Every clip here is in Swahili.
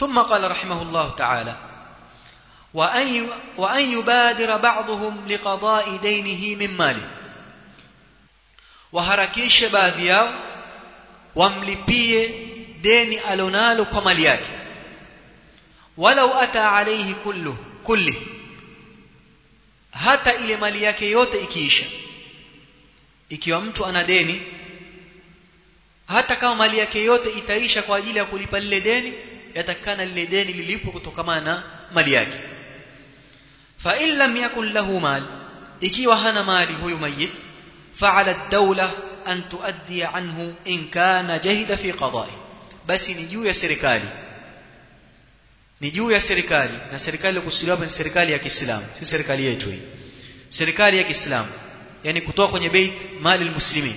ثم قال رحمه الله تعالى وأن وأن يبادر بعضهم لقضاء دينه من ماله waharakishe baadhi yao wamlipie deni alonalo kwa mali yake walau ata alayhi kullu kulli hata ile mali yake yote ikiisha ikiwa mtu ana deni hata kama mali yake yote itaisha kwa ajili ya kulipa lile deni yatakana lile deni lilipo kutokana na mali yake fa in lam yakun lahu mal ikiwa hana mali huyu mayit فعلى الدولة أن تؤدي عنه إن كان جهد في قضائه بس نجو يا serikali ni juu ya serikali na serikali iliyokusudiwa hapa ni serikali ya Kiislamu si serikali yetu hii serikali ya Kiislamu yani kutoka kwenye bait mali almuslimin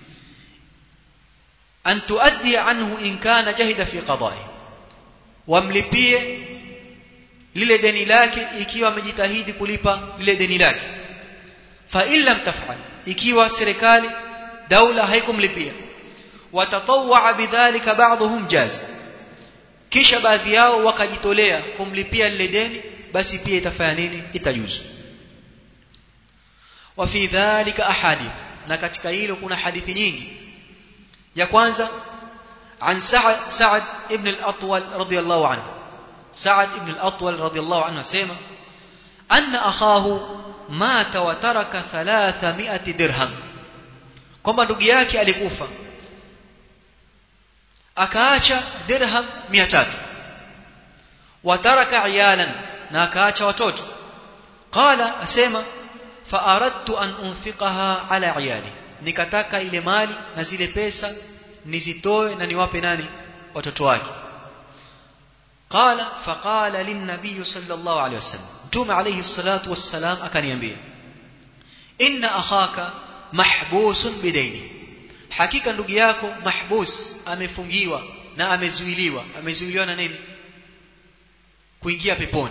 an tuaddi anhu in kana jahida fi qada'i wamlipie lile deni lake ikiwa amejitahidi kulipa lile deni lake fa in lam taf'al ikiwa serikali daula haikumlipia watatawwa bidhalika ba'dhum jaz kisha baadhi yao wakajitolea kumlipia lile deni basi pia itafanya nini itajuzu wa fi dhalika ahadith na katika hilo kuna hadithi nyingi ya kwanza عن سعد سعد ابن الأطول رضي الله عنه سعد ابن الأطول رضي الله عنه سيما أن أخاه مات وترك ثلاثمائة درهم kwamba ndugu yake alikufa akaacha dirham 300 wataraka iyalan na akaacha watoto qala asema fa aradtu an unfiqaha ala iyali nikataka ile mali na zile pesa nizitoe na niwape nani watoto wake qala faqala lin-nabiy sallallahu alayhi wasallam mtume alayhi salatu wassalam akaniambia inna akhaka mahbusun bidaini hakika ndugu yako mahbus amefungiwa na amezuiliwa amezuiliwa na nini kuingia peponi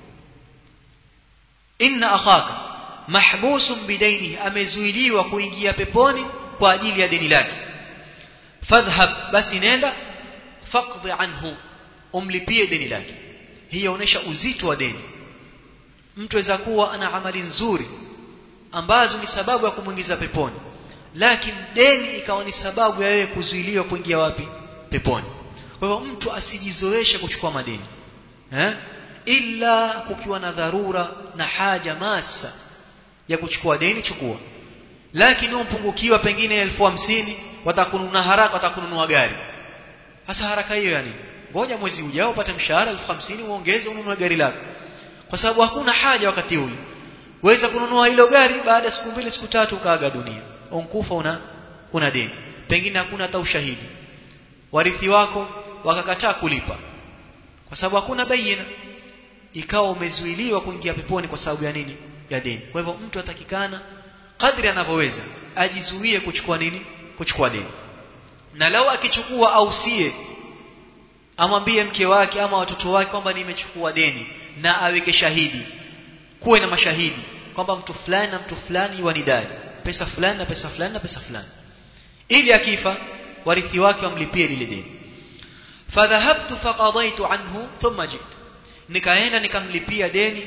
inna akhaka mahbusun bidaini amezuiliwa kuingia peponi kwa ajili ya deni lake fadhhab basi nenda faqdi anhu umlipie deni lake hii inaonyesha uzito wa deni mtu aweza kuwa ana amali nzuri ambazo ni sababu ya kumwingiza peponi lakini deni ikawa ni sababu ya wewe kuzuiliwa kuingia wapi peponi kwa hivyo mtu asijizoeshe kuchukua madeni eh ila kukiwa na dharura na haja masa ya kuchukua deni chukua lakini umpungukiwa pengine elfu hamsini watakununua haraka watakununua gari hasa haraka hiyo yani ngoja mwezi ujao upate mshahara elfu hamsini uongeze ununue gari lako kwa sababu hakuna haja wakati ule weza kununua hilo gari baada ya siku mbili siku tatu ukaaga dunia unkufa una una deni pengine hakuna hata ushahidi warithi wako wakakataa kulipa kwa sababu hakuna bayina ikawa umezuiliwa kuingia peponi kwa sababu ya nini ya deni kwa hivyo mtu atakikana kadri anavyoweza ajizuie kuchukua nini kuchukua deni na lau akichukua ausie amwambie mke wake ama watoto wake kwamba nimechukua deni na aweke shahidi kuwe na mashahidi kwamba mtu fulani na mtu fulani wanidai pesa fulani na pesa fulani na pesa fulani ili akifa warithi wake wamlipie lile deni fadhahabtu faqadaitu anhu thumma jitu nikaenda nikamlipia deni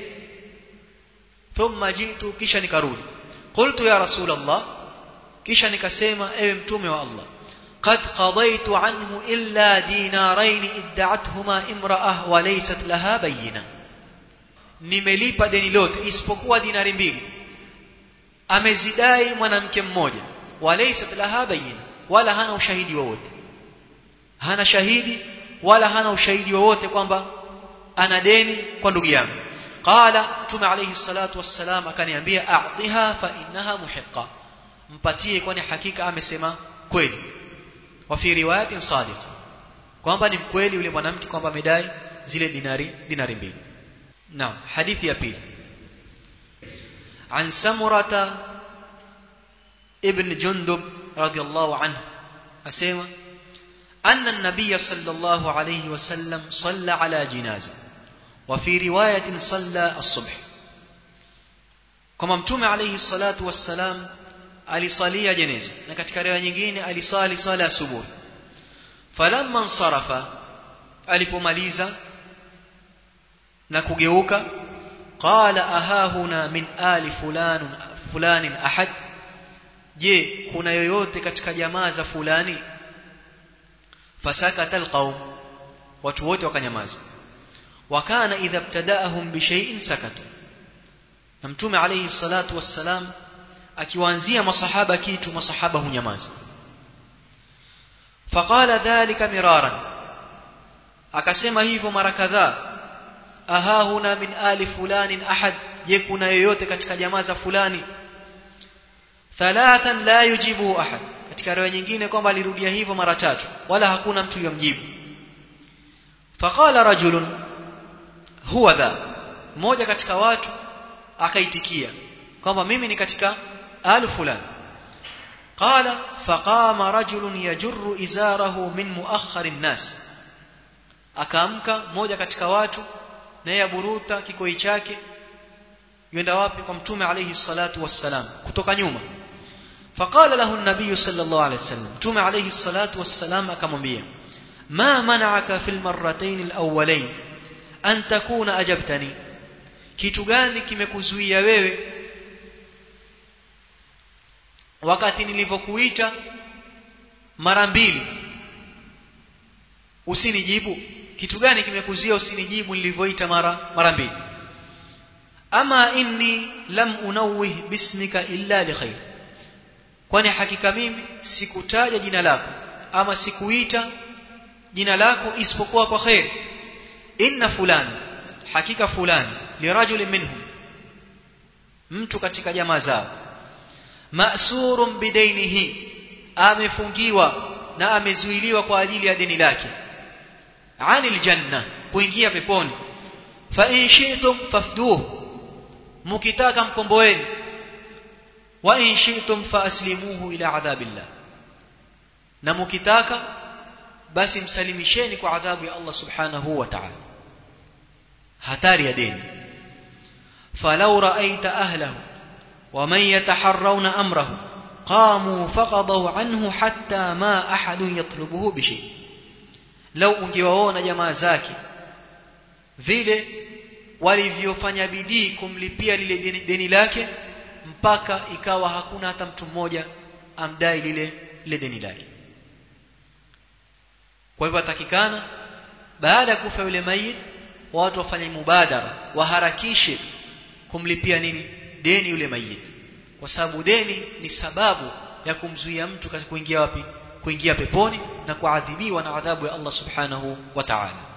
thumma jitu kisha nikarudi qultu ya rasul allah kisha nikasema ewe mtume wa allah قد قضيت عنه إلا دينارين ادعتهما امرأة وليست لها بينة nimelipa deni lote isipokuwa dinari mbili amezidai mwanamke mmoja walaysat laha bayina wala hana ushahidi wowote hana shahidi wala hana ushahidi wowote kwamba ana deni kwa ndugu yangu qala tume alayhi salatu wassalam akaniambia a'tiha fa innaha muhiqqa mpatie kwani hakika amesema kweli wa fi riwayatin sadiqa kwamba ni mkweli yule mwanamke kwamba amedai zile dinari dinari mbili نعم حديث يبيل عن سمرة ابن جندب رضي الله عنه أسيما أن النبي صلى الله عليه وسلم صلى على جنازة وفي رواية صلى الصبح كما متوم عليه الصلاة والسلام alisalia jeneza na katika riwaya nyingine alisali swala asubuhi falamma nsarafa alipomaliza na kugeuka qala ahahuna min ali fulan fulanin ahad je kuna yoyote katika jamaa za fulani fasakata alqaum watu wote wakanyamaza wakana idha ibtadaahum bishay'in sakatu na mtume alayhi salatu wassalam akiwaanzia masahaba kitu masahaba hunyamaza faqala dhalika miraran akasema hivyo mara kadhaa ahahuna min ali fulanin ahad je kuna yoyote katika jamaa za fulani thalathan la yujibu ahad katika riwaya nyingine kwamba alirudia hivyo mara tatu wala hakuna mtu yomjibu faqala rajulun huwa dha mmoja katika watu akaitikia kwamba mimi ni katika alu fulani qala faqama rajulun yajurru izarahu min muakhkhari nnas akaamka mmoja katika watu naye aburuta kikoi chake yenda wapi kwa mtume alayhi salatu wassalam kutoka nyuma faqala lahu an-nabiy sallallahu alayhi wasallam mtume alayhi salatu wassalam akamwambia ma mana'aka fil marratayn al-awwalayn an takuna ajabtani kitu gani kimekuzuia wewe wakati nilivyokuita mara mbili usinijibu kitu gani kimekuzuia usinijibu nilivyoita mara mara mbili ama inni lam unawih bismika illa likhair kwani hakika mimi sikutaja jina lako ama sikuita jina lako isipokuwa kwa khair inna fulani hakika fulani lirajulin minhum mtu katika jamaa zao ma'surun bidainihi amefungiwa na amezuiliwa kwa ajili ya deni lake anil janna kuingia peponi fa in shi'tum fafduhu mukitaka mkomboeni wa in shi'tum fa aslimuhu ila adhabillah na mukitaka basi msalimisheni kwa adhabu ya Allah subhanahu wa ta'ala hatari ya deni falau ra'aita ahlahu wa man yataharrawna amrahu qamu faqadaw anhu hatta ma ahadun yatlubuhu bishi lau ungewaona jamaa zake vile walivyofanya bidii kumlipia lile deni, deni lake mpaka ikawa hakuna hata mtu mmoja amdai lile lile deni lake kwa hivyo atakikana baada ya kufa yule mayit watu wafanye mubadara waharakishe kumlipia nini deni yule mayit kwa sababu deni ni sababu ya kumzuia mtu kuingia wapi kuingia peponi na kuadhibiwa na adhabu ya Allah subhanahu wa ta'ala